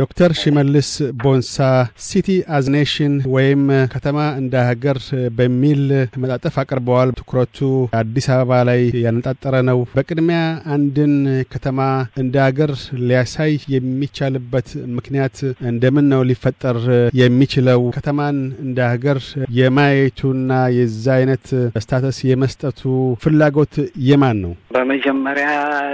ዶክተር ሽመልስ ቦንሳ ሲቲ አዝ ኔሽን ወይም ከተማ እንደ ሀገር በሚል መጣጠፍ አቅርበዋል። ትኩረቱ አዲስ አበባ ላይ ያነጣጠረ ነው። በቅድሚያ አንድን ከተማ እንደ ሀገር ሊያሳይ የሚቻልበት ምክንያት እንደምን ነው ሊፈጠር የሚችለው? ከተማን እንደ ሀገር የማየቱና የዛ አይነት ስታተስ የመስጠቱ ፍላጎት የማን ነው? በመጀመሪያ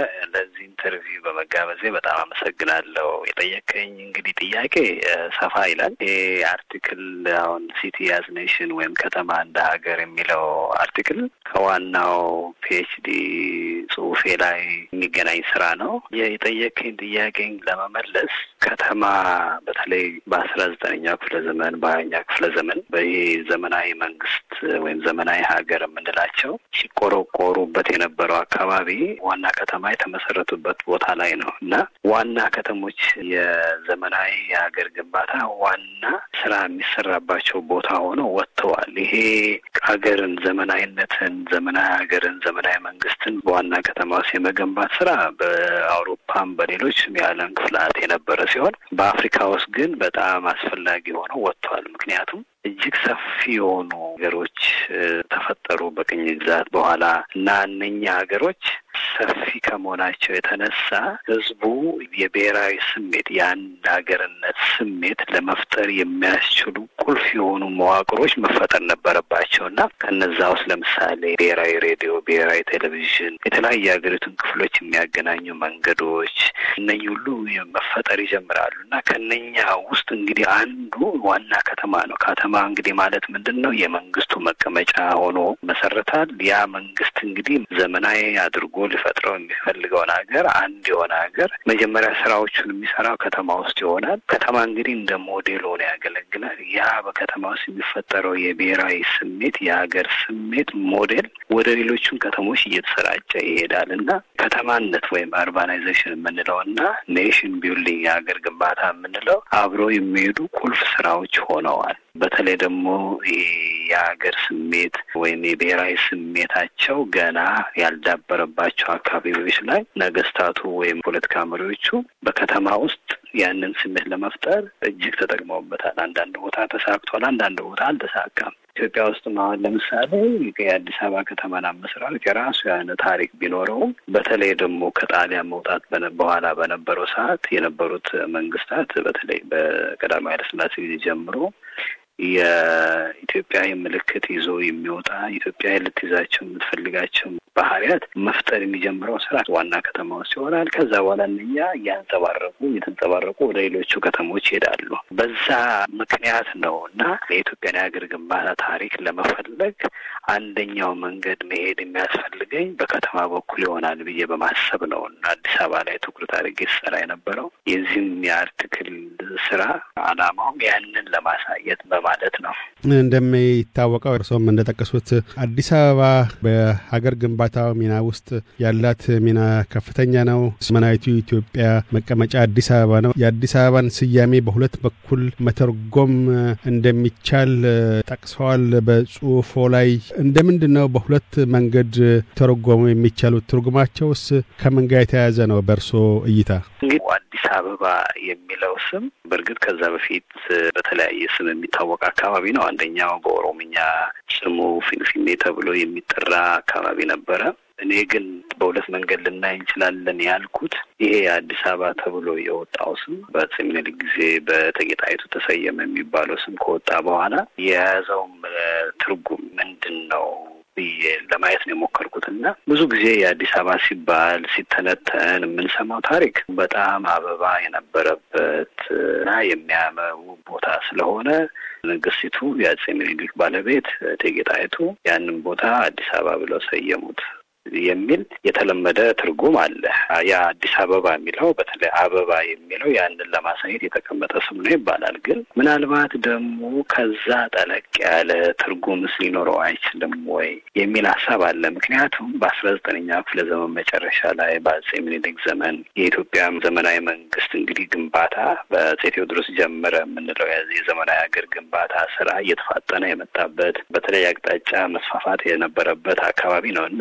ለዚህ ኢንተርቪው በመጋበዜ በጣም አመሰግናለሁ። የጠየቀኝ እንግዲህ ጥያቄ ሰፋ ይላል። ይሄ አርቲክል አሁን ሲቲ አዝ ኔሽን ወይም ከተማ እንደ ሀገር የሚለው አርቲክል ከዋናው ፒኤችዲ ጽሁፌ ላይ የሚገናኝ ስራ ነው። የጠየቀኝ ጥያቄ ለመመለስ ከተማ በተለይ በአስራ ዘጠነኛው ክፍለ ዘመን በሀያኛ ክፍለ ዘመን በይሄ ዘመናዊ መንግስት ወይም ዘመናዊ ሀገር የምንላቸው ሲቆረቆሩበት የነበረው አካባቢ ዋና ከተማ የተመሰረቱበት ቦታ ላይ ነው እና ዋና ከተሞች የዘመናዊ የሀገር ግንባታ ዋና ስራ የሚሰራባቸው ቦታ ሆነው ወጥተዋል። ይሄ ሀገርን፣ ዘመናዊነትን፣ ዘመናዊ ሀገርን፣ ዘመናዊ መንግስትን በዋና ከተማ ውስጥ የመገንባት ስራ በአውሮፓም በሌሎችም የዓለም ክፍላት የነበረ ሲሆን በአፍሪካ ውስጥ ግን በጣም አስፈላጊ ሆነው ወጥተዋል። ምክንያቱም እጅግ ሰፊ የሆኑ ሀገሮች ተፈጠሩ በቅኝ ግዛት በኋላ እና እነኛ ሀገሮች ሰፊ ከመሆናቸው የተነሳ ህዝቡ የብሔራዊ ስሜት የአንድ ሀገርነት ስሜት ለመፍጠር የሚያስችሉ ቁልፍ የሆኑ መዋቅሮች መፈጠር ነበረባቸው እና ከነዛ ውስጥ ለምሳሌ ብሔራዊ ሬዲዮ፣ ብሔራዊ ቴሌቪዥን፣ የተለያዩ የሀገሪቱን ክፍሎች የሚያገናኙ መንገዶች እነኚህ ሁሉ መፈጠር ይጀምራሉ እና ከነኛ ውስጥ እንግዲህ አንዱ ዋና ከተማ ነው። ከተማ እንግዲህ ማለት ምንድን ነው? የመንግስቱ መቀመጫ ሆኖ መሰረታል። ያ መንግስት እንግዲህ ዘመናዊ አድርጎ ሊፈጥረው የሚፈልገውን ሀገር አንድ የሆነ ሀገር መጀመሪያ ስራዎቹን የሚሰራው ከተማ ውስጥ ይሆናል። ከተማ እንግዲህ እንደ ሞዴል ሆኖ ያገለግላል። ያ በከተማ ውስጥ የሚፈጠረው የብሔራዊ ስሜት የሀገር ስሜት ሞዴል ወደ ሌሎቹን ከተሞች እየተሰራጨ ይሄዳል እና ከተማነት ወይም አርባናይዜሽን የምንለው እና ኔሽን ቢልዲንግ የሀገር ግንባታ የምንለው አብረው የሚሄዱ ቁልፍ ስራዎች ሆነዋል። በተለይ ደግሞ ይሄ የሀገር ስሜት ወይም የብሔራዊ ስሜታቸው ገና ያልዳበረባቸው አካባቢዎች ላይ ነገስታቱ ወይም ፖለቲካ መሪዎቹ በከተማ ውስጥ ያንን ስሜት ለመፍጠር እጅግ ተጠቅመውበታል። አንዳንድ ቦታ ተሳክቷል፣ አንዳንድ ቦታ አልተሳካም። ኢትዮጵያ ውስጥ አሁን ለምሳሌ የአዲስ አበባ ከተማን አመሰራረት የራሱ የሆነ ታሪክ ቢኖረውም በተለይ ደግሞ ከጣሊያን መውጣት በኋላ በነበረው ሰዓት የነበሩት መንግስታት በተለይ በቀዳማዊ ኃይለሥላሴ ጊዜ ጀምሮ የኢትዮጵያ ምልክት ይዞ የሚወጣ ኢትዮጵያ ልትይዛቸው የምትፈልጋቸው ባህሪያት መፍጠር የሚጀምረው ስራ ዋና ከተማ ውስጥ ይሆናል። ከዛ በኋላ እነኛ እያንጸባረቁ እየተንጸባረቁ ወደ ሌሎቹ ከተሞች ይሄዳሉ። በዛ ምክንያት ነው እና የኢትዮጵያን የሀገር ግንባታ ታሪክ ለመፈለግ አንደኛው መንገድ መሄድ የሚያስፈልገኝ በከተማ በኩል ይሆናል ብዬ በማሰብ ነው እና አዲስ አበባ ላይ ትኩረት አድርጌ ስሰራ የነበረው የዚህም የአርቲክል ስራ አላማውም ያንን ለማሳየት በማለት ነው። እንደሚታወቀው እርስዎም እንደጠቀሱት አዲስ አበባ በሀገር ግንባታው ሚና ውስጥ ያላት ሚና ከፍተኛ ነው። ዘመናዊቱ ኢትዮጵያ መቀመጫ አዲስ አበባ ነው። የአዲስ አበባን ስያሜ በሁለት በኩል መተርጎም እንደሚቻል ጠቅሰዋል በጽሁፎ ላይ። እንደምንድን ነው በሁለት መንገድ ተረጎሙ የሚቻሉት? ትርጉማቸውስ ከምን ጋር የተያያዘ ነው በእርሶ እይታ? እንግዲህ አዲስ አበባ የሚለው ስም በእርግጥ ከዛ በፊት በተለያየ ስም የሚታወቅ አካባቢ ነው። አንደኛው በኦሮምኛ ስሙ ፊንፊኔ ተብሎ የሚጠራ አካባቢ ነበረ። እኔ ግን በሁለት መንገድ ልናይ እንችላለን ያልኩት ይሄ አዲስ አበባ ተብሎ የወጣው ስም በአፄ ምኒልክ ጊዜ በእቴጌ ጣይቱ ተሰየመ የሚባለው ስም ከወጣ በኋላ የያዘውም ትርጉም ምንድን ነው ብዬ ለማየት ነው የሞከርኩት እና ብዙ ጊዜ የአዲስ አበባ ሲባል ሲተነተን የምንሰማው ታሪክ በጣም አበባ የነበረበት እና የሚያምር ቦታ ስለሆነ ንግስቲቱ የአፄ ምኒልክ ባለቤት እቴጌ ጣይቱ ያንን ቦታ አዲስ አበባ ብለው ሰየሙት የሚል የተለመደ ትርጉም አለ። ያ አዲስ አበባ የሚለው በተለይ አበባ የሚለው ያንን ለማሳየት የተቀመጠ ስም ነው ይባላል። ግን ምናልባት ደግሞ ከዛ ጠለቅ ያለ ትርጉምስ ሊኖረው አይችልም ወይ የሚል ሀሳብ አለ። ምክንያቱም በአስራ ዘጠነኛ ክፍለ ዘመን መጨረሻ ላይ በአፄ ምኒልክ ዘመን የኢትዮጵያ ዘመናዊ መንግስት እንግዲህ ግንባታ በአፄ ቴዎድሮስ ጀመረ የምንለው የዘመናዊ ሀገር ግንባታ ስራ እየተፋጠነ የመጣበት በተለይ አቅጣጫ መስፋፋት የነበረበት አካባቢ ነው እና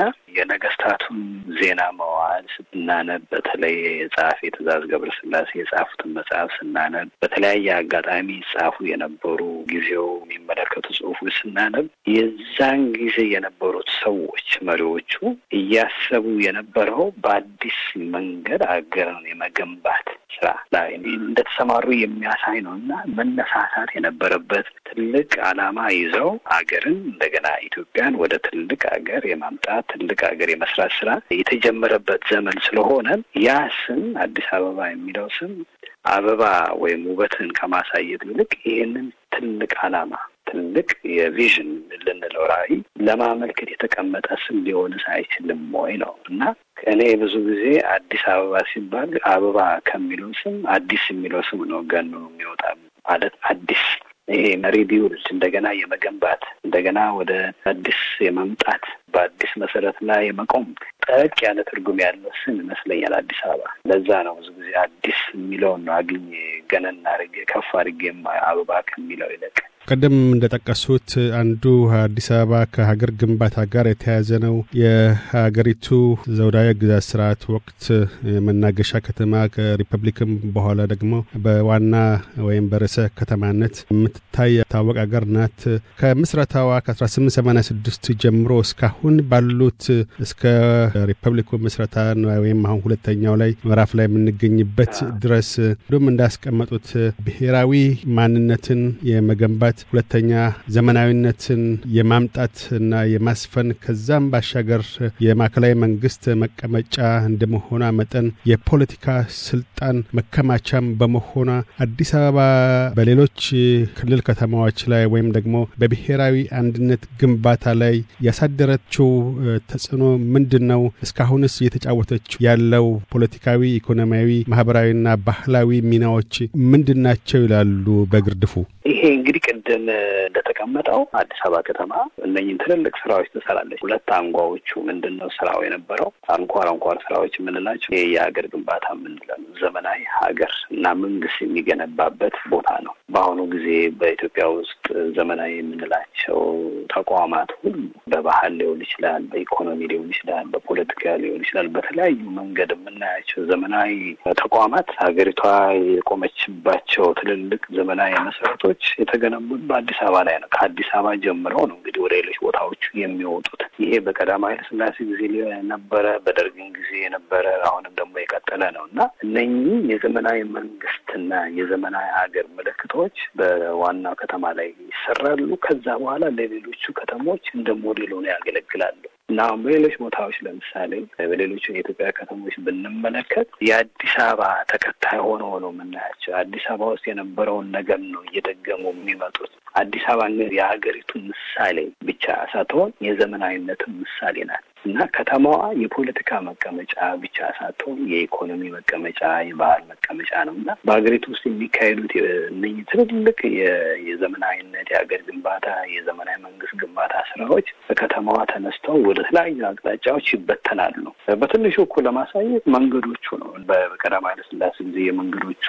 የነገስታቱን ዜና መዋዕል ስናነብ በተለይ የጸሐፌ ትእዛዝ ገብረስላሴ የጻፉትን መጽሐፍ ስናነብ በተለያየ አጋጣሚ ይጻፉ የነበሩ ጊዜው የሚመለከቱ ጽሁፎች ስናነብ የዛን ጊዜ የነበሩት ሰዎች መሪዎቹ እያሰቡ የነበረው በአዲስ መንገድ አገርን የመገንባት ስራ ላይ እንደተሰማሩ የሚያሳይ ነው እና መነሳሳት የነበረበት ትልቅ ዓላማ ይዘው አገርን እንደገና ኢትዮጵያን ወደ ትልቅ ሀገር የማምጣት ትልቅ ሀገር የመስራት ስራ የተጀመረበት ዘመን ስለሆነ ያ ስም አዲስ አበባ የሚለው ስም አበባ ወይም ውበትን ከማሳየት ይልቅ ይህንን ትልቅ ዓላማ ትልቅ የቪዥን ልንለው ራዕይ ለማመልከት የተቀመጠ ስም ሊሆንስ አይችልም ወይ ነው እና እኔ ብዙ ጊዜ አዲስ አበባ ሲባል አበባ ከሚለው ስም አዲስ የሚለው ስም ነው ገኖ የሚወጣ ማለት አዲስ ይሄ ሪቢውልድ እንደገና የመገንባት እንደገና ወደ አዲስ የመምጣት በአዲስ መሰረት ላይ የመቆም ጠቅ ያለ ትርጉም ያለው ስም ይመስለኛል አዲስ አበባ። ለዛ ነው ብዙ ጊዜ አዲስ የሚለውን ነው አግኜ ገነን አድርጌ ከፍ አድርጌ አበባ ከሚለው ይልቅ ቀደም እንደጠቀሱት አንዱ አዲስ አበባ ከሀገር ግንባታ ጋር የተያያዘ ነው። የሀገሪቱ ዘውዳዊ ግዛት ስርዓት ወቅት መናገሻ ከተማ ከሪፐብሊክም በኋላ ደግሞ በዋና ወይም በርዕሰ ከተማነት የምትታይ ታወቅ ሀገር ናት። ከምስረታዋ ከ1886 ጀምሮ እስካሁን ባሉት እስከ ሪፐብሊኩ ምስረታ ወይም አሁን ሁለተኛው ላይ ምዕራፍ ላይ የምንገኝበት ድረስ እንዲሁም እንዳስቀመጡት ብሔራዊ ማንነትን የመገንባት ሁለተኛ ዘመናዊነትን የማምጣት እና የማስፈን ከዛም ባሻገር የማዕከላዊ መንግስት መቀመጫ እንደመሆኗ መጠን የፖለቲካ ስልጣን መከማቻም በመሆኗ አዲስ አበባ በሌሎች ክልል ከተማዎች ላይ ወይም ደግሞ በብሔራዊ አንድነት ግንባታ ላይ ያሳደረችው ተጽዕኖ ምንድን ነው? እስካሁንስ እየተጫወተችው ያለው ፖለቲካዊ፣ ኢኮኖሚያዊ፣ ማህበራዊና ባህላዊ ሚናዎች ምንድን ናቸው ይላሉ በግርድፉ? ይሄ እንግዲህ ቅድም እንደተቀመጠው አዲስ አበባ ከተማ እነኝን ትልልቅ ስራዎች ትሰራለች። ሁለት አንጓዎቹ ምንድን ነው ስራው የነበረው አንኳር አንኳር ስራዎች የምንላቸው ይሄ የሀገር ግንባታ የምንለው ዘመናዊ ሀገር እና መንግስት የሚገነባበት ቦታ ነው። በአሁኑ ጊዜ በኢትዮጵያ ውስጥ ዘመናዊ የምንላቸው ተቋማት ሁሉ በባህል ሊሆን ይችላል፣ በኢኮኖሚ ሊሆን ይችላል፣ በፖለቲካ ሊሆን ይችላል። በተለያዩ መንገድ የምናያቸው ዘመናዊ ተቋማት ሀገሪቷ የቆመችባቸው ትልልቅ ዘመናዊ መሰረቶች የተገነቡት በአዲስ አበባ ላይ ነው። ከአዲስ አበባ ጀምረው ነው እንግዲህ ወደ ሌሎች ቦታዎቹ የሚወጡት። ይሄ በቀዳማዊ ኃይለ ሥላሴ ጊዜ የነበረ በደርግን ጊዜ የነበረ አሁንም ደግሞ የቀጠለ ነው እና እነኚህ የዘመናዊ መንግስትና የዘመናዊ ሀገር ምልክቶች በዋናው ከተማ ላይ ይሰራሉ። ከዛ በኋላ ለሌሎቹ ከተሞች እንደ ሞዴል ሆነው ያገለግላሉ። እና አሁን በሌሎች ቦታዎች ለምሳሌ በሌሎቹ የኢትዮጵያ ከተሞች ብንመለከት የአዲስ አበባ ተከታይ ሆኖ ነው የምናያቸው። አዲስ አበባ ውስጥ የነበረውን ነገር ነው እየደገሙ የሚመጡት። አዲስ አበባ የሀገሪቱ ምሳሌ ብቻ ሳትሆን የዘመናዊነትን ምሳሌ ናት እና ከተማዋ የፖለቲካ መቀመጫ ብቻ ሳትሆን የኢኮኖሚ መቀመጫ፣ የባህል መቀመጫ ነው እና በሀገሪቱ ውስጥ የሚካሄዱት እነኝህ ትልልቅ የዘመናዊነት የሀገር ግንባታ፣ የዘመናዊ መንግስት ግንባታ ስራዎች በከተማዋ ተነስተው ወደ ተለያዩ አቅጣጫዎች ይበተናሉ። በትንሹ እኮ ለማሳየት መንገዶቹ ነው። በቀዳማዊ ኃይለ ሥላሴ ጊዜ የመንገዶቹ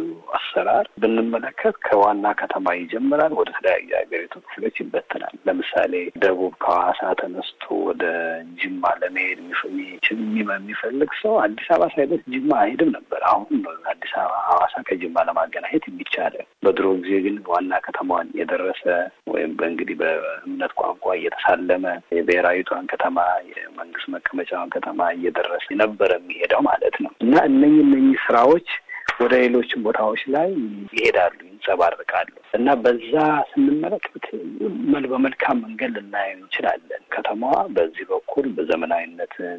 አሰራር ብንመለከት ከዋና ከተማ ይጀምራል፣ ወደ ተለያዩ የሀገሪቱ ክፍሎች ይበተናል። ለምሳሌ ደቡብ ከሐዋሳ ተነስቶ ወደ ጅማ ለመሄድ የሚችል የሚፈልግ ሰው አዲስ አበባ ሳይደርስ ጅማ አይሄድም ነበር። አሁን ነው አዲስ አበባ ሐዋሳ ከጅማ ለማገናኘት የሚቻለ። በድሮ ጊዜ ግን ዋና ከተማዋን የደረሰ ወይም በእንግዲህ በእምነት ቋንቋ እየተሳለመ የብሔራዊቷን ከተማ የመንግስት መቀመጫዋን ከተማ እየደረሰ የነበረ የሚሄደው ማለት ነው እና እነኚህ እነኚህ ስራዎች ወደ ሌሎችም ቦታዎች ላይ ይሄዳሉ፣ ይንጸባርቃሉ እና በዛ ስንመለከት በመልካም መንገድ ልናየው እንችላለን። ከተማዋ በዚህ በኩል በዘመናዊነትን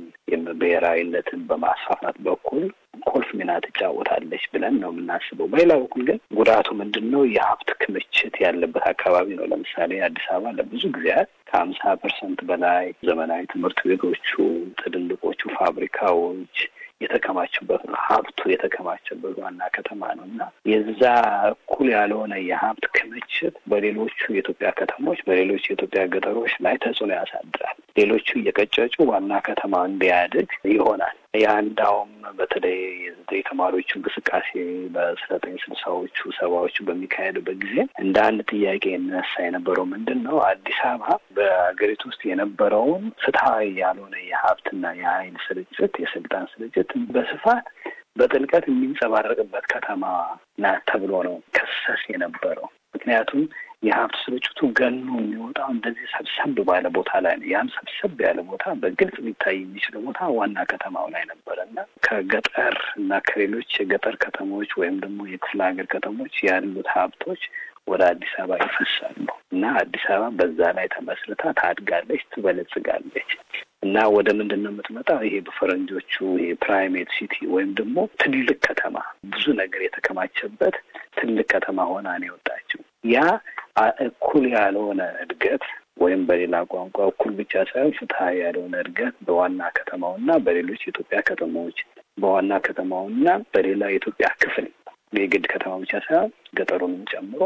ብሔራዊነትን በማስፋፋት በኩል ቁልፍ ሚና ትጫወታለች ብለን ነው የምናስበው። በሌላ በኩል ግን ጉዳቱ ምንድን ነው? የሀብት ክምችት ያለበት አካባቢ ነው። ለምሳሌ አዲስ አበባ ለብዙ ጊዜያት ከሀምሳ ፐርሰንት በላይ ዘመናዊ ትምህርት ቤቶቹ፣ ትልልቆቹ ፋብሪካዎች የተከማቹበት ነው። ሀብቱ የተከማቸበት ዋና ከተማ ነው እና የዛ እኩል ያልሆነ የሀብት ክምችት በሌሎቹ የኢትዮጵያ ከተሞች፣ በሌሎች የኢትዮጵያ ገጠሮች ላይ ተጽዕኖ ያሳድራል። ሌሎቹ እየቀጨጩ ዋና ከተማ እንዲያድግ ይሆናል። ያ እንዳውም በተለይ የተማሪዎቹ እንቅስቃሴ በአስራ ዘጠኝ ስልሳዎቹ ሰባዎቹ በሚካሄዱበት ጊዜ እንደ አንድ ጥያቄ ይነሳ የነበረው ምንድን ነው? አዲስ አበባ በሀገሪቱ ውስጥ የነበረውን ፍትሐዊ ያልሆነ የሀብትና የኃይል ስርጭት፣ የስልጣን ስርጭት በስፋት በጥልቀት የሚንጸባረቅበት ከተማ ናት ተብሎ ነው ከሰስ የነበረው። ምክንያቱም የሀብት ስርጭቱ ገኖ የሚወጣው እንደዚህ ሰብሰብ ባለ ቦታ ላይ ነው። ያም ሰብሰብ ያለ ቦታ በግልጽ ሊታይ የሚችለው ቦታ ዋና ከተማው ላይ ነበረ እና ከገጠር እና ከሌሎች የገጠር ከተሞች ወይም ደግሞ የክፍለ ሀገር ከተሞች ያሉት ሀብቶች ወደ አዲስ አበባ ይፈሳሉ እና አዲስ አበባ በዛ ላይ ተመስርታ ታድጋለች፣ ትበለጽጋለች እና ወደ ምንድን ነው የምትመጣው? ይሄ በፈረንጆቹ ይሄ ፕራይሜት ሲቲ ወይም ደግሞ ትልቅ ከተማ ብዙ ነገር የተከማቸበት ትልቅ ከተማ ሆና ነው የወጣችው። ያ እኩል ያልሆነ እድገት ወይም በሌላ ቋንቋ እኩል ብቻ ሳይሆን ፍትሀዊ ያልሆነ እድገት በዋና ከተማውና በሌሎች የኢትዮጵያ ከተማዎች በዋና ከተማውና በሌላ የኢትዮጵያ ክፍል የግድ ከተማ ብቻ ሳይሆን ገጠሩንም ጨምሮ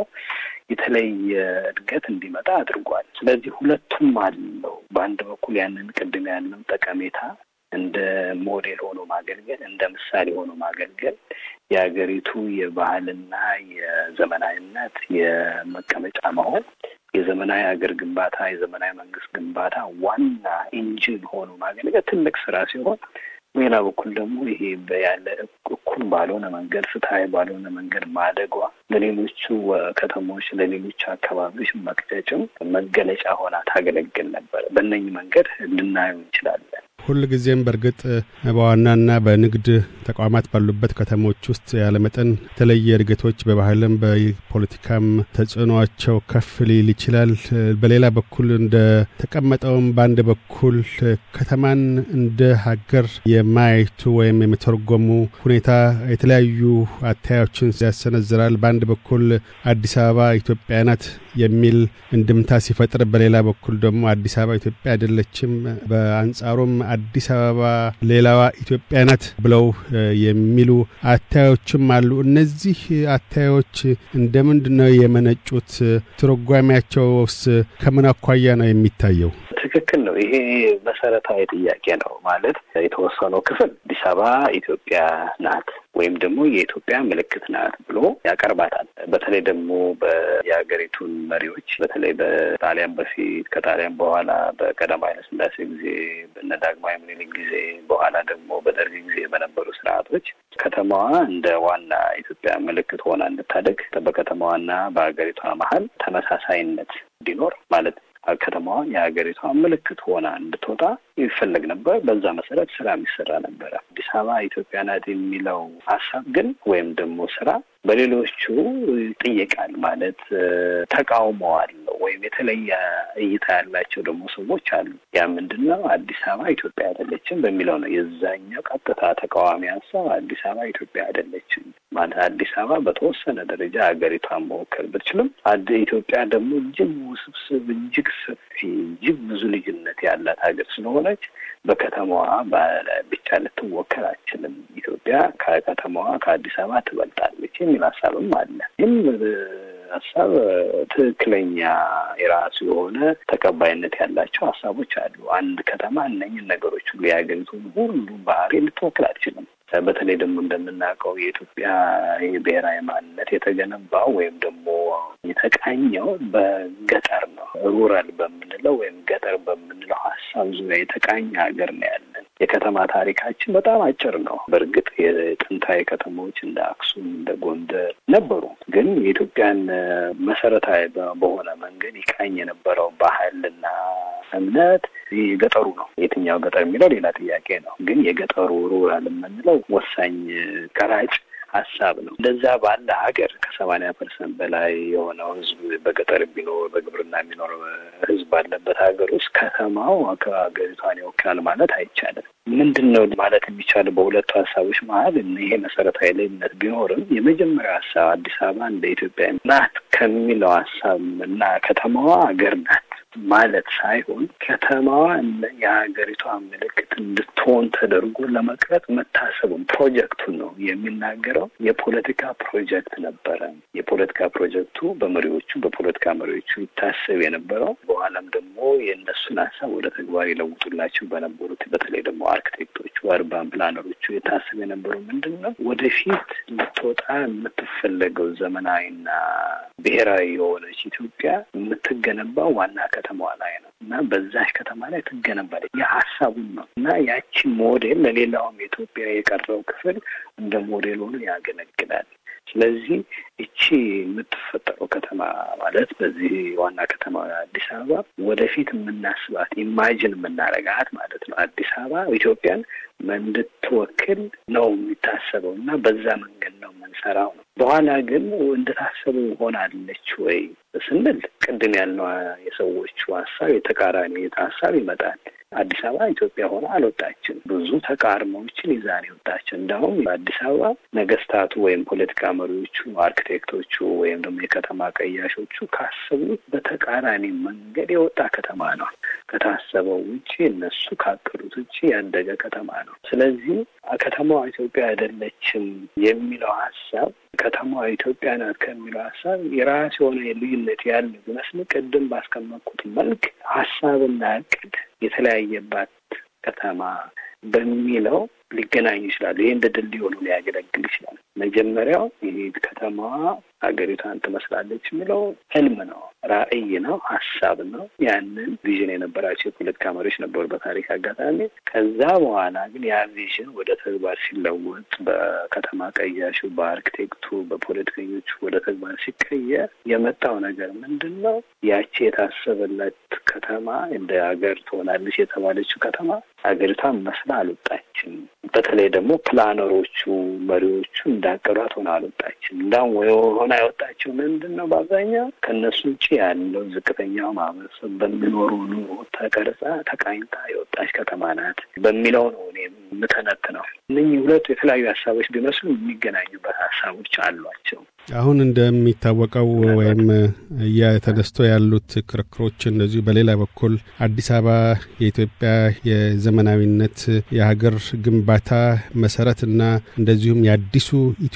የተለየ እድገት እንዲመጣ አድርጓል። ስለዚህ ሁለቱም አለው። በአንድ በኩል ያንን ቅድም ያለው ጠቀሜታ እንደ ሞዴል ሆኖ ማገልገል፣ እንደ ምሳሌ ሆኖ ማገልገል የሀገሪቱ የባህልና የዘመናዊነት የመቀመጫ መሆን የዘመናዊ ሀገር ግንባታ የዘመናዊ መንግስት ግንባታ ዋና ኢንጂን ሆኖ ማገልገል ትልቅ ስራ ሲሆን በሌላ በኩል ደግሞ ይሄ ያለ እኩል ባልሆነ መንገድ ፍትሀዊ ባልሆነ መንገድ ማደጓ ለሌሎቹ ከተሞች ለሌሎቹ አካባቢዎች መቅጨጭም መገለጫ ሆና ታገለግል ነበር። በእነኝህ መንገድ ልናየው እንችላለን። ሁል ጊዜም በእርግጥ በዋናና በንግድ ተቋማት ባሉበት ከተሞች ውስጥ ያለመጠን የተለየ እድገቶች በባህልም በፖለቲካም ተጽዕኖቸው ከፍ ሊል ይችላል። በሌላ በኩል እንደ ተቀመጠውም በአንድ በኩል ከተማን እንደ ሀገር የማየቱ ወይም የመተርጎሙ ሁኔታ የተለያዩ አታዮችን ያሰነዝራል። በአንድ በኩል አዲስ አበባ ኢትዮጵያ ናት የሚል እንድምታ ሲፈጥር፣ በሌላ በኩል ደግሞ አዲስ አበባ ኢትዮጵያ አይደለችም፣ በአንጻሩም አዲስ አበባ ሌላዋ ኢትዮጵያ ናት ብለው የሚሉ አታዮችም አሉ። እነዚህ አታዮች እንደምንድን ነው የመነጩት? ትርጓሜያቸውስ ከምን አኳያ ነው የሚታየው? ትክክል ነው። ይሄ መሰረታዊ ጥያቄ ነው። ማለት የተወሰነው ክፍል አዲስ አበባ ኢትዮጵያ ናት ወይም ደግሞ የኢትዮጵያ ምልክት ናት ብሎ ያቀርባታል። በተለይ ደግሞ የሀገሪቱን መሪዎች በተለይ በጣሊያን በፊት ከጣሊያን በኋላ በቀዳማዊ ኃይለ ሥላሴ ጊዜ በነ ዳግማዊ ምኒልክ ጊዜ በኋላ ደግሞ በደርግ ጊዜ በነበሩ ስርዓቶች ከተማዋ እንደ ዋና ኢትዮጵያ ምልክት ሆና እንድታደግ በከተማዋና በሀገሪቷ መሀል ተመሳሳይነት እንዲኖር ማለት ከተማዋ የሀገሪቷ ምልክት ሆና እንድትወጣ ይፈለግ ነበር። በዛ መሰረት ስራ የሚሰራ ነበረ። አዲስ አበባ ኢትዮጵያ ናት የሚለው ሀሳብ ግን ወይም ደግሞ ስራ በሌሎቹ ይጠየቃል። ማለት ተቃውሞ አለው ወይም የተለየ እይታ ያላቸው ደግሞ ሰዎች አሉ። ያ ምንድን ነው? አዲስ አበባ ኢትዮጵያ አይደለችም በሚለው ነው። የዛኛው ቀጥታ ተቃዋሚ ሀሳብ አዲስ አበባ ኢትዮጵያ አይደለችም ማለት አዲስ አበባ በተወሰነ ደረጃ ሀገሪቷን መወከል ብትችልም ኢትዮጵያ ደግሞ እጅግ ውስብስብ፣ እጅግ ሰፊ፣ እጅግ ብዙ ልዩነት ያላት ሀገር ስለሆነች በከተማዋ ብቻ ልትወከል አትችልም። ኢትዮጵያ ከከተማዋ ከአዲስ አበባ ትበልጣለች የሚል ሀሳብም አለ። ይህም ሀሳብ ትክክለኛ የራሱ የሆነ ተቀባይነት ያላቸው ሀሳቦች አሉ። አንድ ከተማ እነኝን ነገሮች ሁሉ የሀገሪቱን ሁሉ ባህሪ ልትወክል አትችልም። በተለይ ደግሞ እንደምናውቀው የኢትዮጵያ የብሔራዊ ማንነት የተገነባው ወይም ደግሞ የተቃኘው በገጠር ነው። ሩራል በምንለው ወይም ገጠር በምንለው ሀሳብ ዙሪያ የተቃኘ ሀገር ነው ያለን። የከተማ ታሪካችን በጣም አጭር ነው። በእርግጥ የጥንታዊ ከተሞች እንደ አክሱም፣ እንደ ጎንደር ነበሩ። ግን የኢትዮጵያን መሰረታዊ በሆነ መንገድ ይቃኝ የነበረው ባህልና እምነት የገጠሩ ነው። የትኛው ገጠር የሚለው ሌላ ጥያቄ ነው። ግን የገጠሩ ሩራል የምንለው ወሳኝ ቀራጭ ሀሳብ ነው። እንደዛ ባለ ሀገር ከሰማንያ ፐርሰንት በላይ የሆነው ህዝብ በገጠር ቢኖር በግብርና የሚኖር ህዝብ ባለበት ሀገር ውስጥ ከተማው ሀገሪቷን ይወክላል ማለት አይቻልም። ምንድን ነው ማለት የሚቻለው በሁለቱ ሀሳቦች መሀል ይሄ መሰረታዊ ልዩነት ቢኖርም የመጀመሪያው ሀሳብ አዲስ አበባ እንደ ኢትዮጵያ ናት ከሚለው ሀሳብ እና ከተማዋ ሀገር ናት ማለት ሳይሆን ከተማዋ የሀገሪቷ ምልክት እንድትሆን ተደርጎ ለመቅረጽ መታሰቡን ፕሮጀክቱን ነው የሚናገረው። የፖለቲካ ፕሮጀክት ነበረ። የፖለቲካ ፕሮጀክቱ በመሪዎቹ በፖለቲካ መሪዎቹ ይታሰብ የነበረው በኋላም ደግሞ የእነሱን ሀሳብ ወደ ተግባር ይለውጡላቸው በነበሩት በተለይ ደግሞ አርክቴክቶቹ፣ አርባን ፕላነሮቹ የታሰብ የነበረው ምንድን ነው ወደፊት ልትወጣ የምትፈለገው ዘመናዊና ብሔራዊ የሆነች ኢትዮጵያ የምትገነባው ዋና ከተማዋ ላይ ነው እና በዛች ከተማ ላይ ትገነባለች። የሀሳቡን ነው እና ያቺ ሞዴል ለሌላውም የኢትዮጵያ የቀረው ክፍል እንደ ሞዴል ሆኖ ያገለግላል። ስለዚህ እቺ የምትፈጠረው ከተማ ማለት በዚህ ዋና ከተማ አዲስ አበባ ወደፊት የምናስባት ኢማጅን የምናረጋት ማለት ነው። አዲስ አበባ ኢትዮጵያን እንድትወክል ነው የሚታሰበው እና በዛ መንገድ ነው የምንሰራው ነው። በኋላ ግን እንደታሰበው ሆናለች ወይ ስንል ቅድም ያልነው የሰዎቹ ሀሳብ የተቃራኒ ሀሳብ ይመጣል። አዲስ አበባ ኢትዮጵያ ሆነ አልወጣችም። ብዙ ተቃርሞዎችን ይዛን የወጣችው እንዲሁም በአዲስ አበባ ነገስታቱ ወይም ፖለቲካ መሪዎቹ፣ አርኪቴክቶቹ ወይም ደግሞ የከተማ ቀያሾቹ ካሰቡት በተቃራኒ መንገድ የወጣ ከተማ ነው። ከታሰበው ውጭ እነሱ ካቀዱት ውጭ ያደገ ከተማ ነው። ስለዚህ ከተማዋ ኢትዮጵያ አይደለችም የሚለው ሀሳብ ከተማዋ ኢትዮጵያ ናት ከሚለው ሀሳብ የራስ የሆነ ልዩነት ያለ ቢመስል ቅድም ባስቀመጥኩት መልክ ሀሳብና እቅድ የተለያየባት ከተማ በሚለው ሊገናኙ ይችላሉ። ይህ እንደ ድልድይ ሆኖ ሊያገለግል ይችላል። መጀመሪያው ይህ ከተማዋ ሀገሪቷን ትመስላለች የሚለው ህልም ነው፣ ራዕይ ነው፣ ሀሳብ ነው። ያንን ቪዥን የነበራቸው የፖለቲካ መሪዎች ነበሩ በታሪክ አጋጣሚ። ከዛ በኋላ ግን ያ ቪዥን ወደ ተግባር ሲለወጥ በከተማ ቀያሹ፣ በአርኪቴክቱ፣ በፖለቲከኞቹ ወደ ተግባር ሲቀየር የመጣው ነገር ምንድን ነው? ያቺ የታሰበላት ከተማ እንደ ሀገር ትሆናለች የተባለችው ከተማ ሀገሪቷን መስላ አልወጣችም። በተለይ ደግሞ ፕላነሮቹ መሪዎቹ እንዳቀዷት ሆነ አልወጣችም። እንዳውም ሆና የወጣችው ምንድን ነው? በአብዛኛው ከእነሱ ውጭ ያለው ዝቅተኛው ማህበረሰብ በሚኖሩ ኑሮ ተቀርጻ ተቃኝታ የወጣች ከተማ ናት በሚለው ነው እኔ የምተነትነው። እነኚህ ሁለቱ የተለያዩ ሀሳቦች ቢመስሉ የሚገናኙበት ሀሳቦች አሏቸው። አሁን እንደሚታወቀው ወይም እየተነስቶ ያሉት ክርክሮች እንደዚሁ በሌላ በኩል አዲስ አበባ የኢትዮጵያ የዘመናዊነት የሀገር ግንባታ መሰረትና እንደዚሁም የአዲሱ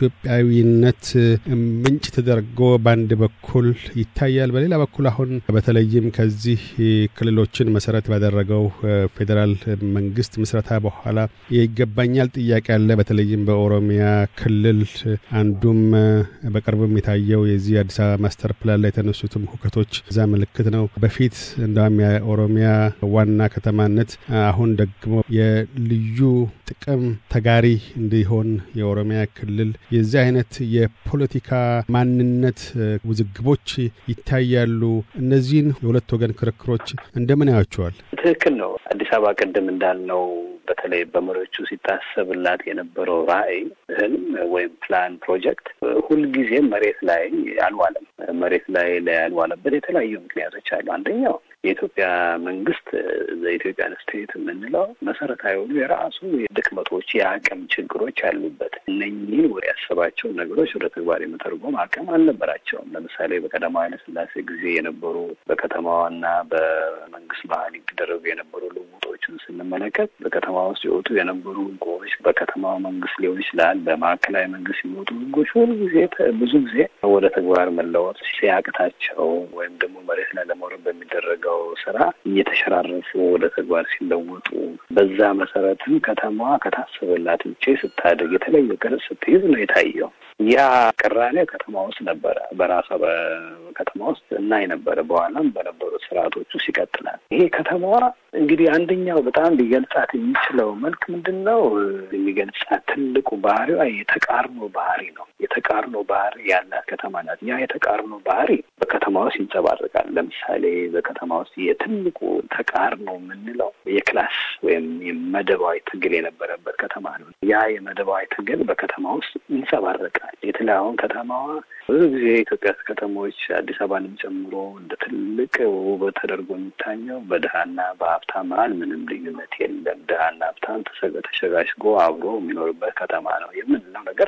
ኢትዮጵያዊነት ምንጭ ተደርጎ በአንድ በኩል ይታያል። በሌላ በኩል አሁን በተለይም ከዚህ ክልሎችን መሰረት ባደረገው ፌዴራል መንግስት ምስረታ በኋላ የይገባኛል ጥያቄ አለ። በተለይም በኦሮሚያ ክልል አንዱም በቅርብም የታየው የዚህ አዲስ አበባ ማስተር ፕላን ላይ የተነሱትም ሁከቶች እዛ ምልክት ነው። በፊት እንደውም የኦሮሚያ ዋና ከተማነት አሁን ደግሞ የልዩ ጥቅም ተጋሪ እንዲሆን የኦሮሚያ ክልል የዚህ አይነት የፖለቲካ ማንነት ውዝግቦች ይታያሉ። እነዚህን የሁለት ወገን ክርክሮች እንደምን ያዩዋቸዋል? ትክክል ነው። አዲስ አበባ ቅድም እንዳልነው በተለይ በመሪዎቹ ሲታሰብላት የነበረው ራዕይ፣ ህልም ወይም ፕላን ፕሮጀክት ሁልጊዜም መሬት ላይ አልዋለም። መሬት ላይ ላይ ያልዋለበት የተለያዩ ምክንያቶች አሉ። አንደኛው የኢትዮጵያ መንግስት ዘኢትዮጵያን ስቴት የምንለው መሰረታዊ የሆኑ የራሱ ድክመቶች፣ የአቅም ችግሮች ያሉበት እነኚህን ወደ ያሰባቸው ነገሮች ወደ ተግባር የመተርጎም አቅም አልነበራቸውም። ለምሳሌ በቀዳማዊ ኃይለ ሥላሴ ጊዜ የነበሩ በከተማዋና በመንግስት መሀል ይደረጉ የነበሩ ልውጦችን ስንመለከት በከተማ ውስጥ የወጡ የነበሩ ህጎች በከተማው መንግስት ሊሆን ይችላል፣ በማዕከላዊ መንግስት የሚወጡ ህጎች ሁሉ ጊዜ ብዙ ጊዜ ወደ ተግባር መለወጥ ሲያቅታቸው ወይም ደግሞ መሬት ላይ ለመውረድ በሚደረገው ስራ እየተሸራረፉ ወደ ተግባር ሲለወጡ በዛ መሰረትም ከተማዋ ከታሰበላት ውጭ ስታደግ የተለየ ቅርጽ ስትይዝ ነው የታየው። ያ ቅራኔ ከተማ ውስጥ ነበረ፣ በራሷ በከተማ ውስጥ እናይ ነበረ። በኋላም በነበሩት ስርዓቶች ውስጥ ይቀጥላል። ይሄ ከተማዋ እንግዲህ አንደኛው በጣም ሊገልጻት የሚችለው መልክ ምንድን ነው? የሚገልጻት ትልቁ ባህሪዋ የተቃርኖ ባህሪ ነው። የተቃርኖ ባህሪ ያላት ከተማ ናት። ያ የተቃርኖ ባህሪ በከተማ ውስጥ ይንጸባረቃል። ለምሳሌ በከተማ ውስጥ የትልቁ ተቃርኖ የምንለው የክላስ ወይም የመደባዊ ትግል የነበረበት ከተማ ነው። ያ የመደባዊ ትግል በከተማ ውስጥ ይንጸባረቃል። የተለያዩን ከተማዋ ብዙ ጊዜ የኢትዮጵያ ከተሞች አዲስ አበባንም ጨምሮ እንደ ትልቅ ውበት ተደርጎ የሚታኘው በድሀና በሀብታም መሀል ምንም ልዩነት የለም። ድሀና ሀብታም ተሸጋሽጎ አብሮ የሚኖርበት ከተማ ነው የምንለው ነገር ነው።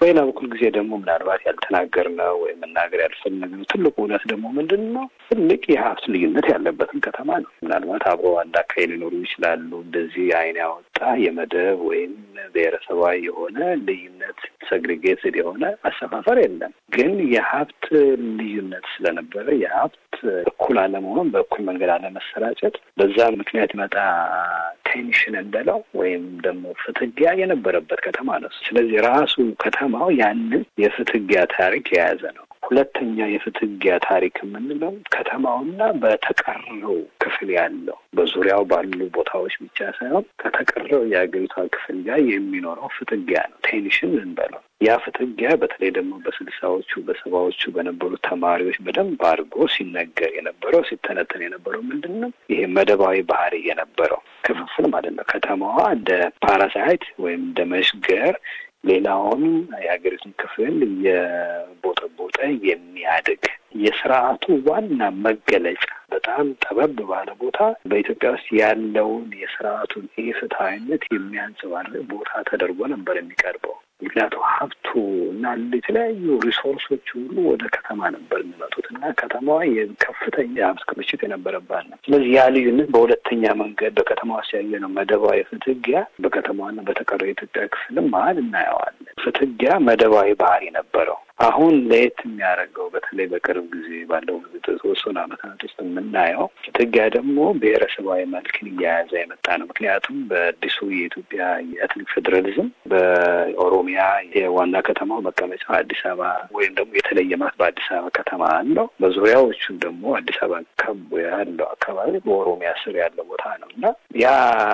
በሌላ በኩል ጊዜ ደግሞ ምናልባት ያልተናገርነው ወይም መናገር ያልፈለግነው ትልቁ እውነት ደግሞ ምንድን ነው? ትልቅ የሀብት ልዩነት ያለበትን ከተማ ነው። ምናልባት አብሮ አንድ አካባቢ ሊኖሩ ይችላሉ። እንደዚህ አይን ያወጣ የመደብ ወይም ብሔረሰባዊ የሆነ ልዩነት ሰግሪጌትድ የሆነ አሰፋፈር የለም። ግን የሀብት ልዩነት ስለነበረ የሀብት እኩል አለመሆን፣ በእኩል መንገድ አለመሰራጨት፣ በዛ ምክንያት ይመጣ ቴንሽን እንበለው ወይም ደግሞ ፍትጊያ የነበረበት ከተማ ነው። ስለዚህ ራሱ ከተማው ያንን የፍትጊያ ታሪክ የያዘ ነው። ሁለተኛ የፍትጊያ ታሪክ የምንለው ከተማውና በተቀረው ክፍል ያለው በዙሪያው ባሉ ቦታዎች ብቻ ሳይሆን ከተቀረው የሀገሪቷ ክፍል ጋር የሚኖረው ፍትጊያ ነው። ቴንሽን እንበለው። ያ ፍትጊያ በተለይ ደግሞ በስልሳዎቹ በሰባዎቹ በነበሩት ተማሪዎች በደንብ አድርጎ ሲነገር የነበረው ሲተነተን የነበረው ምንድን ነው? ይሄ መደባዊ ባህሪ የነበረው ክፍፍል ማለት ነው። ከተማዋ እንደ ፓራሳይት ወይም እንደ መሽገር ሌላውን የሀገሪቱን ክፍል የቦጠቦጠ የሚያድግ የስርዓቱ ዋና መገለጫ በጣም ጠበብ ባለ ቦታ በኢትዮጵያ ውስጥ ያለውን የስርዓቱን ኢፍትሐዊነት የሚያንጸባርቅ ቦታ ተደርጎ ነበር የሚቀርበው። ምክንያቱም ሀብቱ እና የተለያዩ ሪሶርሶች ሁሉ ወደ ከተማ ነበር የሚመጡት እና ከተማዋ ከፍተኛ የሀብት ክምችት የነበረባት ነው። ስለዚህ ያ ልዩነት በሁለተኛ መንገድ በከተማ ውስጥ ያየነው መደባዊ ፍትጊያ በከተማዋና በተቀረው የኢትዮጵያ ክፍልም መሀል እናየዋለን። ፍትጊያ መደባዊ ባህሪ ነበረው። አሁን ለየት የሚያደርገው በተለይ በቅርብ ጊዜ ባለው ተወሰኑ ዓመታት ውስጥ የምናየው ፍትጊያ ደግሞ ብሔረሰባዊ መልክን እያያዘ የመጣ ነው። ምክንያቱም በአዲሱ የኢትዮጵያ የኤትኒክ ፌዴራሊዝም በኦሮሚያ የዋና ከተማው መቀመጫ አዲስ አበባ ወይም ደግሞ የተለየ ማለት በአዲስ አበባ ከተማ አለው። በዙሪያዎቹም ደግሞ አዲስ አበባ ከቦ ያለው አካባቢ በኦሮሚያ ስር ያለው ቦታ ነው እና ያ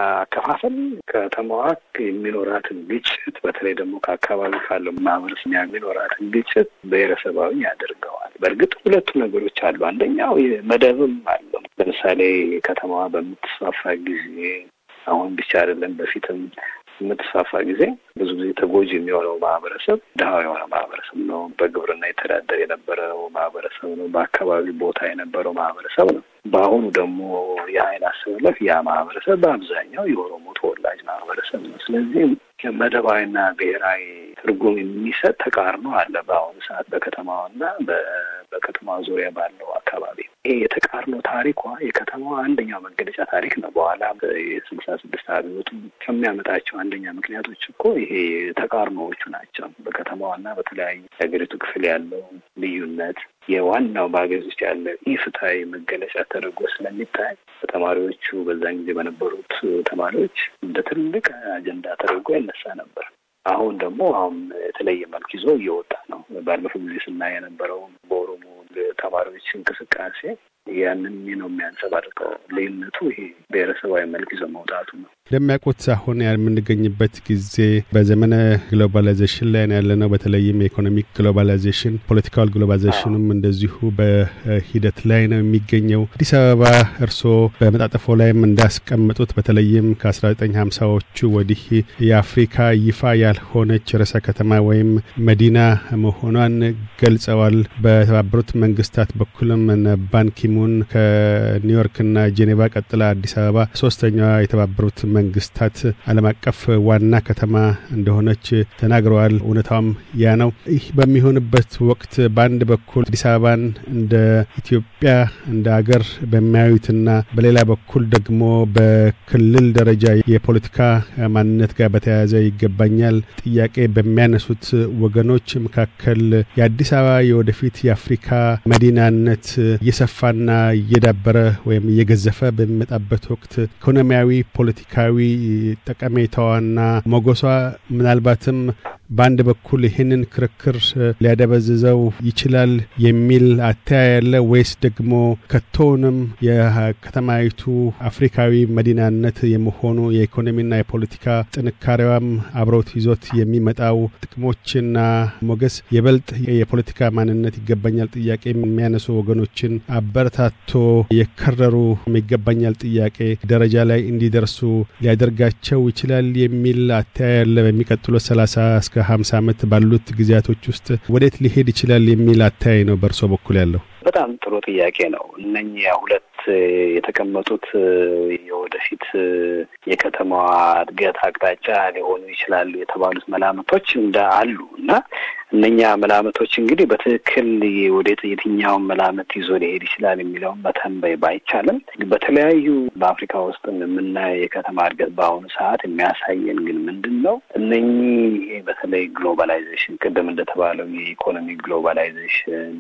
አከፋፈል ከተማዋ የሚኖራትን ግጭት በተለይ ደግሞ ከአካባቢ ካለው ማህበረሰብ የሚኖራትን ግጭት ብሔረሰባዊ ያደርገዋል። በእርግጥ ሁለቱ ነገሮች አሉ። አንደኛው መደብም አለው። ለምሳሌ ከተማዋ በምትስፋፋ ጊዜ አሁን ብቻ አይደለም በፊትም የምትስፋፋ ጊዜ ብዙ ጊዜ ተጎጂ የሚሆነው ማህበረሰብ ድሀው የሆነ ማህበረሰብ ነው። በግብርና የተዳደር የነበረው ማህበረሰብ ነው። በአካባቢ ቦታ የነበረው ማህበረሰብ ነው። በአሁኑ ደግሞ የሀይል አሰላለፍ ያ ማህበረሰብ በአብዛኛው የኦሮሞ ተወላጅ ማህበረሰብ ነው። ስለዚህ መደባዊና ብሔራዊ ትርጉም የሚሰጥ ተቃርኖ አለ በአሁኑ ሰዓት በከተማዋና በከተማዋ ዙሪያ ባለው አካባቢ። ይሄ የተቃርኖ ታሪኳ የከተማዋ አንደኛው መገለጫ ታሪክ ነው። በኋላ የስልሳ ስድስት አብዮቱ ከሚያመጣቸው አንደኛ ምክንያቶች እኮ ይሄ ተቃርኖዎቹ ናቸው። በከተማዋና በተለያዩ የሀገሪቱ ክፍል ያለው ልዩነት የዋናው በሀገሪቱ ውስጥ ያለ ኢፍትሐዊ መገለጫ ተደርጎ ስለሚታይ በተማሪዎቹ በዛን ጊዜ በነበሩት ተማሪዎች እንደ ትልቅ አጀንዳ ተደርጎ ይነሳ ነበር። አሁን ደግሞ አሁን የተለየ መልክ ይዞ እየወጣ ነው። ባለፈው ጊዜ ስናይ የነበረው በኦሮሞ ተማሪዎች እንቅስቃሴ ያንን ነው የሚያንጸባርቀው። ልዩነቱ ይሄ ብሔረሰባዊ መልክ ይዞ መውጣቱ ነው። እንደሚያውቁት አሁን የምንገኝበት ጊዜ በዘመነ ግሎባላይዜሽን ላይ ነው ያለነው። በተለይም የኢኮኖሚክ ግሎባላይዜሽን፣ ፖለቲካል ግሎባላይዜሽኑም እንደዚሁ በሂደት ላይ ነው የሚገኘው። አዲስ አበባ እርስዎ በመጣጠፎ ላይም እንዳስቀመጡት በተለይም ከ1950ዎቹ ወዲህ የአፍሪካ ይፋ ያልሆነች ርዕሰ ከተማ ወይም መዲና መሆኗን ገልጸዋል። በተባበሩት መንግስታት በኩልም ባንኪሙን ከኒውዮርክና ጄኔቫ ቀጥላ አዲስ አበባ ሶስተኛዋ የተባበሩት መንግስታት ዓለም አቀፍ ዋና ከተማ እንደሆነች ተናግረዋል። እውነታውም ያ ነው። ይህ በሚሆንበት ወቅት በአንድ በኩል አዲስ አበባን እንደ ኢትዮጵያ እንደ አገር በሚያዩትና በሌላ በኩል ደግሞ በክልል ደረጃ የፖለቲካ ማንነት ጋር በተያያዘ ይገባኛል ጥያቄ በሚያነሱት ወገኖች መካከል የአዲስ አበባ የወደፊት የአፍሪካ መዲናነት እየሰፋና እየዳበረ ወይም እየገዘፈ በሚመጣበት ወቅት ኢኮኖሚያዊ ፖለቲካዊ ጠቀሜታዋና ሞገሷ ምናልባትም በአንድ በኩል ይህንን ክርክር ሊያደበዝዘው ይችላል የሚል አተያይ ያለ ወይስ ደግሞ ከቶውንም የከተማይቱ አፍሪካዊ መዲናነት የመሆኑ የኢኮኖሚና የፖለቲካ ጥንካሬዋም አብረውት ይዞት የሚመጣው ጥቅሞችና ሞገስ የበልጥ የፖለቲካ ማንነት ይገባኛል ጥያቄ የሚያነሱ ወገኖችን አበረታቶ የከረሩ ይገባኛል ጥያቄ ደረጃ ላይ እንዲደርሱ ሊያደርጋቸው ይችላል የሚል አተያይ ያለ በሚቀጥሉት ሰላሳ እስከ ሀምሳ ዓመት ባሉት ጊዜያቶች ውስጥ ወዴት ሊሄድ ይችላል የሚል አተያይ ነው በእርሶ በኩል ያለው? በጣም ጥሩ ጥያቄ ነው። እነኚህ ሁለት የተቀመጡት የወደፊት የከተማዋ እድገት አቅጣጫ ሊሆኑ ይችላሉ የተባሉት መላምቶች እንደ አሉ እና እነኛ መላምቶች እንግዲህ በትክክል ወደ የትኛውን መላምት ይዞ ሊሄድ ይችላል የሚለውን መተንበይ ባይቻልም በተለያዩ በአፍሪካ ውስጥ የምናየው የከተማ እድገት በአሁኑ ሰዓት የሚያሳየን ግን ምንድን ነው እነኚህ በተለይ ግሎባላይዜሽን ቅድም እንደተባለው የኢኮኖሚ ግሎባላይዜሽን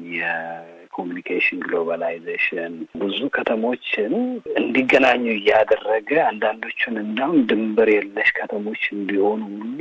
የኮሚኒኬሽን ግሎባላይዜሽን ብዙ ከተሞችን እንዲገናኙ እያደረገ አንዳንዶቹን እንዳውም ድንበር የለሽ ከተሞች እንዲሆኑ ሁሉ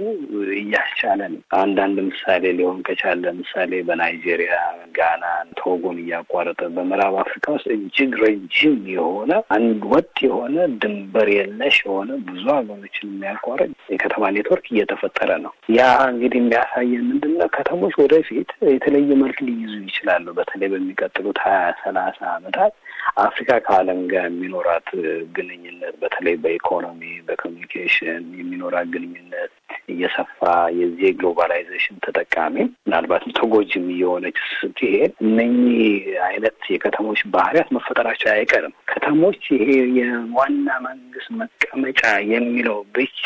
እያስቻለ ነው። አንዳንድ ምሳሌ ሊሆን ከቻለ ለምሳሌ በናይጄሪያ፣ ጋና፣ ቶጎን እያቋረጠ በምዕራብ አፍሪካ ውስጥ እጅግ ረጅም የሆነ አንድ ወጥ የሆነ ድንበር የለሽ የሆነ ብዙ ሀገሮችን የሚያቋርጥ የከተማ ኔትወርክ እየተፈጠረ ነው። ያ እንግዲህ የሚያሳየን ምንድን ነው? ከተሞች ወደፊት የተለየ መልክ ሊይዙ ይችላሉ። በተለይ በሚቀጥሉት ሀያ ሰላሳ ዓመታት አፍሪካ ከዓለም ጋር የሚኖራት ግንኙነት በተለይ በኢኮኖሚ በኮሚኒኬሽን የሚኖራት ግንኙነት እየሰፋ የዚህ የግሎባላይዜሽን ተጠቃሚ ምናልባትም ተጎጂም እየሆነች ስትሄድ እነኚህ አይነት የከተሞች ባህሪያት መፈጠራቸው አይቀርም። ከተሞች ይሄ የዋና መንግስት መቀመጫ የሚለው ብቻ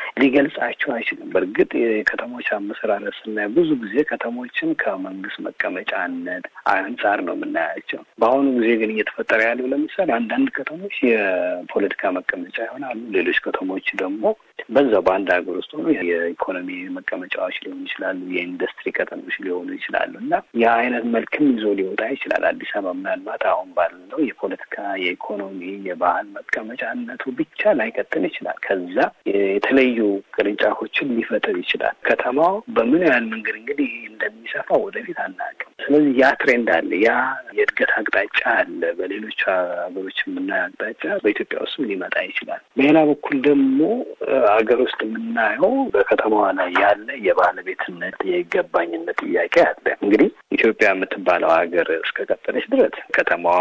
ሊገልጻቸው አይችልም። በእርግጥ የከተሞች አመሰራረት ስናይ ብዙ ጊዜ ከተሞችን ከመንግስት መቀመጫነት አንጻር ነው የምናያቸው። በአሁኑ ጊዜ ግን እየተፈጠረ ያለው ለምሳሌ አንዳንድ ከተሞች የፖለቲካ መቀመጫ ይሆናሉ። ሌሎች ከተሞች ደግሞ በዛው በአንድ ሀገር ውስጥ ሆኖ የኢኮኖሚ መቀመጫዎች ሊሆኑ ይችላሉ። የኢንዱስትሪ ከተሞች ሊሆኑ ይችላሉ እና ያ አይነት መልክም ይዞ ሊወጣ ይችላል። አዲስ አበባ ምናልባት አሁን ባለው የፖለቲካ፣ የኢኮኖሚ፣ የባህል መቀመጫነቱ ብቻ ላይቀጥል ይችላል። ከዛ የተለዩ ቅርንጫፎችን ሊፈጥር ይችላል። ከተማው በምን ያህል መንገድ እንግዲህ እንደሚሰፋ ወደፊት አናውቅም። ስለዚህ ያ ትሬንድ አለ፣ ያ የእድገት አቅጣጫ አለ። በሌሎች ሀገሮች የምናየው አቅጣጫ በኢትዮጵያ ውስጥም ሊመጣ ይችላል። በሌላ በኩል ደግሞ ሀገር ውስጥ የምናየው በከተማዋ ላይ ያለ የባለቤትነት የይገባኝነት ጥያቄ አለ። እንግዲህ ኢትዮጵያ የምትባለው ሀገር እስከቀጠለች ድረስ ከተማዋ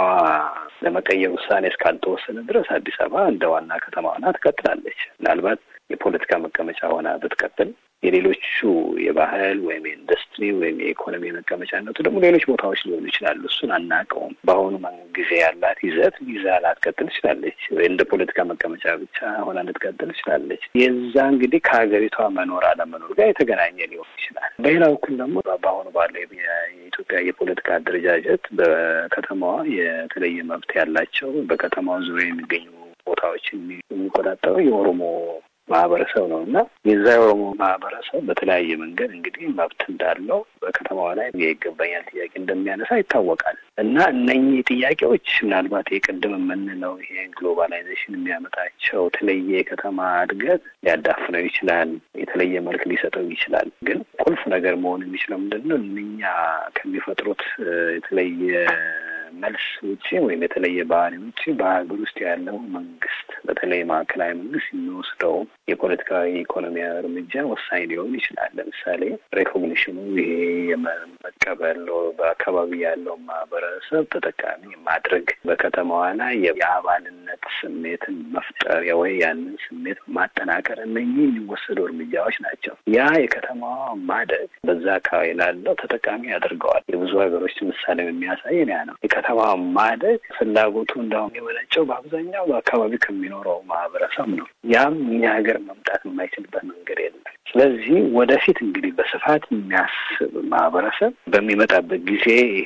ለመቀየር ውሳኔ እስካልተወሰነ ድረስ አዲስ አበባ እንደ ዋና ከተማ ሆና ትቀጥላለች። ምናልባት የፖለቲካ መቀመጫ ሆና ብትቀጥል የሌሎቹ የባህል ወይም የኢንዱስትሪ ወይም የኢኮኖሚ መቀመጫነቱ ደግሞ ሌሎች ቦታዎች ሊሆኑ ይችላሉ። እሱን አናውቀውም። በአሁኑ ጊዜ ያላት ይዘት ይዛ ላትቀጥል ትችላለች። እንደ ፖለቲካ መቀመጫ ብቻ ሆና ልትቀጥል ትችላለች። የዛ እንግዲህ ከሀገሪቷ መኖር አለመኖር ጋር የተገናኘ ሊሆን ይችላል። በሌላ በኩል ደግሞ በአሁኑ ባለው የኢትዮጵያ የፖለቲካ አደረጃጀት በከተማዋ የተለየ መብት ያላቸው በከተማዋ ዙሪያ የሚገኙ ቦታዎችን የሚቆጣጠረው የኦሮሞ ማህበረሰብ ነው እና የዛ የኦሮሞ ማህበረሰብ በተለያየ መንገድ እንግዲህ መብት እንዳለው በከተማዋ ላይ የይገባኛል ጥያቄ እንደሚያነሳ ይታወቃል። እና እነኚህ ጥያቄዎች ምናልባት የቅድም የምንለው ይሄ ግሎባላይዜሽን የሚያመጣቸው የተለየ የከተማ እድገት ሊያዳፍነው ይችላል፣ የተለየ መልክ ሊሰጠው ይችላል። ግን ቁልፍ ነገር መሆን የሚችለው ምንድን ነው? እነኛ ከሚፈጥሩት የተለየ መልስ ውጭ ወይም የተለየ ባህሪ ውጭ በሀገር ውስጥ ያለው መንግስት በተለይ ማዕከላዊ መንግስት የሚወስደው የፖለቲካዊ ኢኮኖሚያዊ እርምጃ ወሳኝ ሊሆን ይችላል። ለምሳሌ ሬኮግኒሽኑ ይሄ የመቀበል በአካባቢ ያለው ማህበረሰብ ተጠቃሚ ማድረግ፣ በከተማዋ ላይ የአባልነት ስሜትን መፍጠር ወይ ያንን ስሜት ማጠናከር፣ እነኚህ የሚወሰዱ እርምጃዎች ናቸው። ያ የከተማዋ ማደግ በዛ አካባቢ ላለው ተጠቃሚ ያደርገዋል። የብዙ ሀገሮች ምሳሌ የሚያሳየን ያ ነው። የከተማ ማደግ ፍላጎቱ እንዳሁም የመነጨው በአብዛኛው በአካባቢ ከሚኖረው ማህበረሰብ ነው። ያም እኛ ሀገር መምጣት የማይችልበት መንገድ የለም። ስለዚህ ወደፊት እንግዲህ በስፋት የሚያስብ ማህበረሰብ በሚመጣበት ጊዜ ይሄ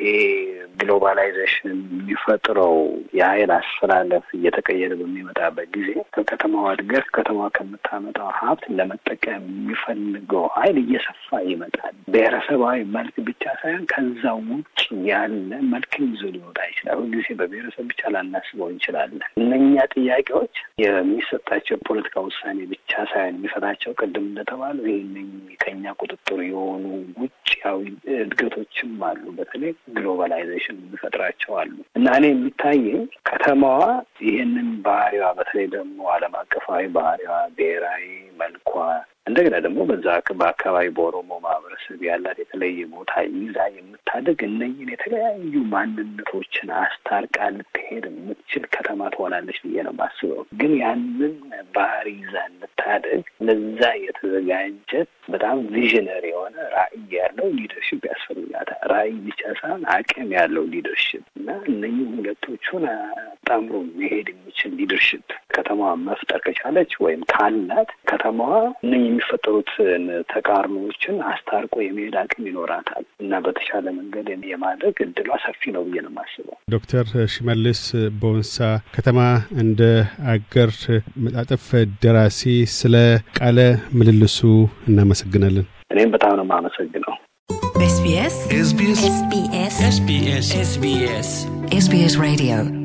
ግሎባላይዜሽን የሚፈጥረው የሀይል አስተላለፍ እየተቀየረ በሚመጣበት ጊዜ ከከተማዋ እድገት ከተማዋ ከምታመጣው ሀብት ለመጠቀም የሚፈልገው ሀይል እየሰፋ ይመጣል። ብሔረሰባዊ መልክ ብቻ ሳይሆን ከዛ ውጭ ያለ መልክም ይዞ ሊወጣ ይችላል። ሁልጊዜ በብሔረሰብ ብቻ ላናስበው እንችላለን። እነኛ ጥያቄዎች የሚሰጣቸው የፖለቲካ ውሳኔ ብቻ ሳይሆን የሚፈታቸው ቅድም እንደተባለው ይህ ከኛ ቁጥጥር የሆኑ ውጭያዊ እድገቶችም አሉ። በተለይ ግሎባላይዜሽን የሚፈጥራቸው አሉ እና እኔ የሚታየኝ ከተማዋ ይህንን ባህሪዋ በተለይ ደግሞ ዓለም አቀፋዊ ባህሪዋ ብሔራዊ መልኳ እንደገና ደግሞ በዛ በአካባቢ በኦሮሞ ማህበረሰብ መስህብ ያላት የተለየ ቦታ ይዛ የምታደግ እነኝን የተለያዩ ማንነቶችን አስታርቃ ልትሄድ የምትችል ከተማ ትሆናለች ብዬ ነው የማስበው። ግን ያንን ባህሪ ይዛ እንድታደግ ለዛ የተዘጋጀ በጣም ቪዥነሪ የሆነ ራዕይ ያለው ሊደርሽፕ ያስፈልጋታል። ራዕይ ብቻ ሳይሆን አቅም ያለው ሊደርሽፕ እና እነኝህ ሁለቶቹን አጣምሮ መሄድ የሚችል ሊደርሽፕ ከተማዋ መፍጠር ከቻለች ወይም ካላት ከተማዋ እነኝህ የሚፈጠሩትን ተቃርኖዎችን አስታርቆ የመሄድ አቅም ይኖራታል እና በተሻለ መንገድ የማድረግ እድሏ ሰፊ ነው ብዬ ነው የማስበው። ዶክተር ሽመልስ ቦንሳ ከተማ እንደ አገር መጣጥፍ ደራሲ፣ ስለ ቃለ ምልልሱ እናመሰግናለን። እኔም በጣም ነው የማመሰግነው። SBS SBS SBS SBS SBS Radio